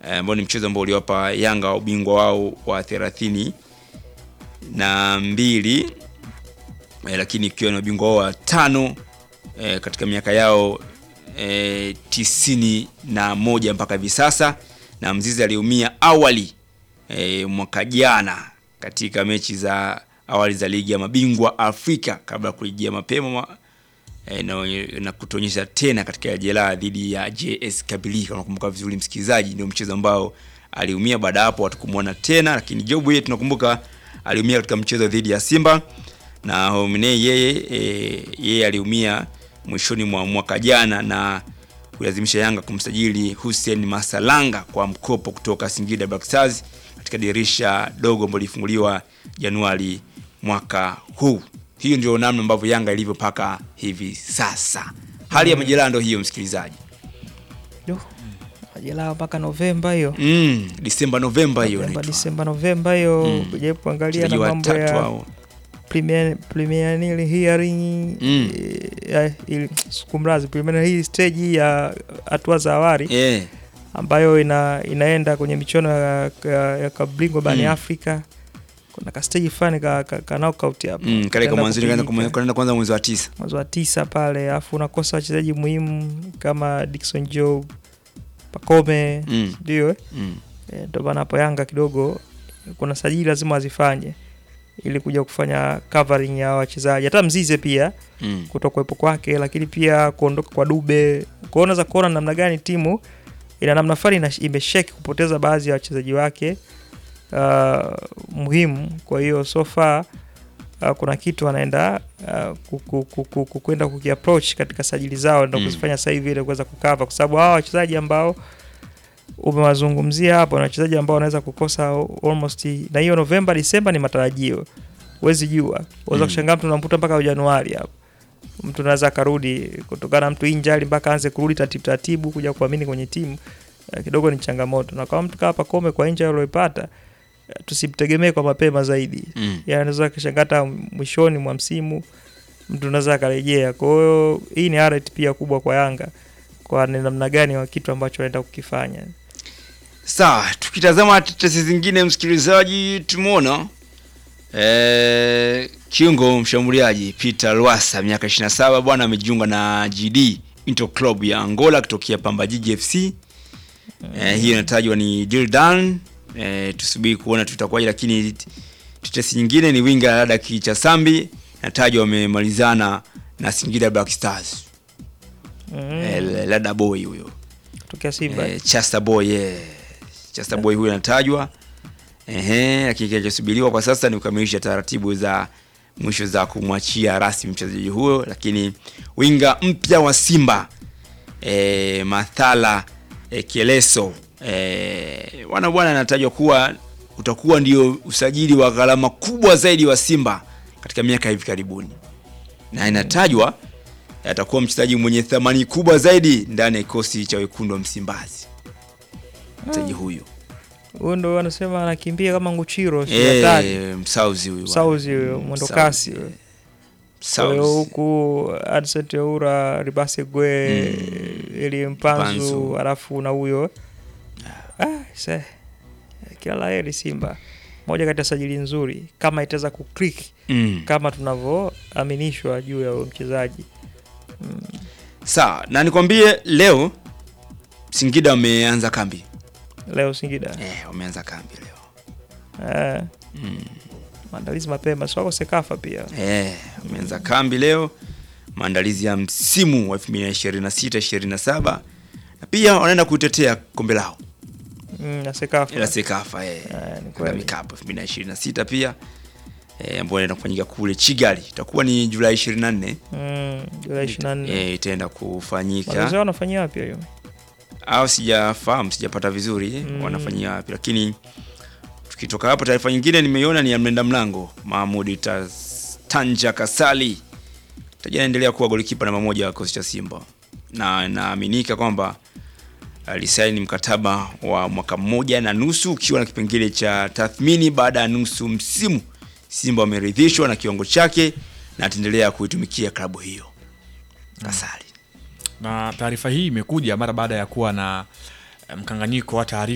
eh, ambao ni mchezo ambao uliwapa Yanga ubingwa wao wa thelathini na mbili eh, lakini ikiwa ni ubingwa wao wa tano eh, katika miaka yao eh, tisini na moja mpaka hivi sasa, na Mzizi aliumia awali eh, mwaka jana katika mechi za awali za ligi ya mabingwa Afrika kabla ya kurejea mapema ma, eh, na, na kutuonyesha tena katika jeraha dhidi ya JS Kabylie. Kama unakumbuka vizuri msikilizaji, ndio mchezo ambao aliumia. Baada ya hapo hatukumwona tena, lakini Jobu yeye tunakumbuka aliumia katika mchezo dhidi ya Simba na Homine yeye e, yeye aliumia mwishoni mwa mwaka jana na kulazimisha Yanga kumsajili Hussein Masalanga kwa mkopo kutoka Singida Black Stars katika dirisha dogo ambalo lilifunguliwa Januari mwaka huu. Hiyo ndio namna ambavyo Yanga ilivyo mpaka hivi sasa. Hali ya majeraha ndio hiyo, msikilizaji. Yo, majeraha mpaka Novemba hiyo Mm, Disemba Novemba hiyo Novemba, inaitwa. Disemba Novemba hiyo Mm. kujaribu kuangalia na Wachezaji mambo watatu ya hao. premier- preliminary hearing Mm. eh, ili- sikumrazi preliminary hii stage hii ya hatua za awali Eh, ambayo ina, inaenda kwenye michuano ya, ya, ya kabingwa barani Mm. Afrika. Kuna ka stage fulani ka, ka, ka knockout hapo mm, kale Kitaenda kama mwanzoni kaanza kupigika. kume- kanaenda kwanza mwezi wa tisa. mwezi wa tisa pale, alafu unakosa wachezaji muhimu kama Dickson Job, Pacome Mm. ndio eh? Mm. Eh, ndio maana hapo Yanga kidogo kuna sajili lazima wazifanye ili kuja kufanya covering ya wachezaji, hata Mzize pia Mm. kutokuwepo kwake, lakini pia kuondoka kwa Dube. Kwa hiyo unaweza kuona namna gani timu ina namna fulani ina- imesheki kupoteza baadhi ya wachezaji wake uh, muhimu. Kwa hiyo so far uh, kuna kitu anaenda uh, ku- ku- ku- ku- ku- kwenda kukiapproach katika sajili zao ndo Mm. kuzifanya sasa hivi ili kuweza kukava, kwa sababu hawa wachezaji ambao umewazungumzia hapo na wachezaji ambao wanaweza kukosa almost, na hiyo Novemba Disemba ni matarajio, huwezi jua, unaweza Mm. kushangaa mtu unamkuta mpaka Januari hapo mtu anaweza akarudi kutokana na mtu injali mpaka aanze kurudi taratibu taratibu kuja kuamini kwenye timu eh, kidogo ni changamoto, na kama mtu kama Pacome kwa injali aliyopata eh, tusimtegemee kwa mapema zaidi Mm. yani anaweza kashangaa hata mwishoni mwa msimu mtu anaweza akarejea. Kwa hiyo hii ni alert pia kubwa kwa Yanga kwa ni namna gani wa kitu ambacho wanaenda kukifanya. Sawa, tukitazama tetesi zingine msikilizaji, tumeona eh, kiungo mshambuliaji Peter Lwasa miaka 27 bwana amejiunga na GD Inter Club ya Angola kutokea Pamba Jiji FC. Eh, hiyo inatajwa ni deal done. Eh, tusubiri kuona tutakuwaje, lakini tetesi nyingine ni winga Lada Kicha Sambi inatajwa wamemalizana na Singida Black Stars. Mm. Eh, Lada boy huyo. Kutokea Simba. Eh, Chester Boy yeah. Chester Boy huyu anatajwa ehe, lakini kinachosubiriwa kwa sasa ni kukamilisha taratibu za mwisho za kumwachia rasmi mchezaji huyo, lakini winga mpya wa Simba e, Mathala e, Kieleso e, wana bwana anatajwa kuwa utakuwa ndio usajili wa gharama kubwa zaidi wa Simba katika miaka hivi karibuni, na inatajwa atakuwa mchezaji mwenye thamani kubwa zaidi ndani ya kikosi cha wekundu wa Msimbazi. Mchezaji huyu Huyo ndo wanasema anakimbia kama Nguchiro, si hatari. eh, Msauzi huyu Sauzi huyo mwendo kasi. Msauzi, eh. Kwa hiyo Msauzi. huku Adson Teura, Ribase Gwe, Mm. Eli Mpanzu, Mpanzu. alafu na huyo ah, se kila la heri Simba, moja kati ya sajili nzuri kama itaweza kuklik Mm. kama tunavyoaminishwa juu ya huyo mchezaji Sawa, na nikwambie leo Singida wameanza kambi leo Singida. eh, wameanza kambi leo Eh, mm. maandalizi mapema, si wako Sekafa pia. eh, wameanza kambi leo, maandalizi ya msimu wa 2026 27 na pia wanaenda kutetea kombe lao Mm, na Sekafa. la Sekafa eh, Eh, ni kwenda kweli. mikapo 2026 pia eh, ambayo inaenda kufanyika kule Kigali, itakuwa ni Julai 24 Mm, Julai 24. eh, itaenda kufanyika Mazoezi yao wanafanyia wapi hiyo? au sijafahamu, sijapata vizuri Mm. wanafanyia wapi, lakini tukitoka hapo, taarifa nyingine nimeiona ni ya mlinda mlango Mahmud Tas- Tanja Kasali taja anaendelea kuwa golikipa namba moja wa kikosi cha Simba na inaaminika kwamba alisaini mkataba wa mwaka mmoja na nusu ukiwa na kipengele cha tathmini baada ya nusu msimu. Simba wameridhishwa na kiwango chake na ataendelea kuitumikia klabu hiyo. Kasali na taarifa hii imekuja mara baada ya kuwa na eh, mkanganyiko wa taarifa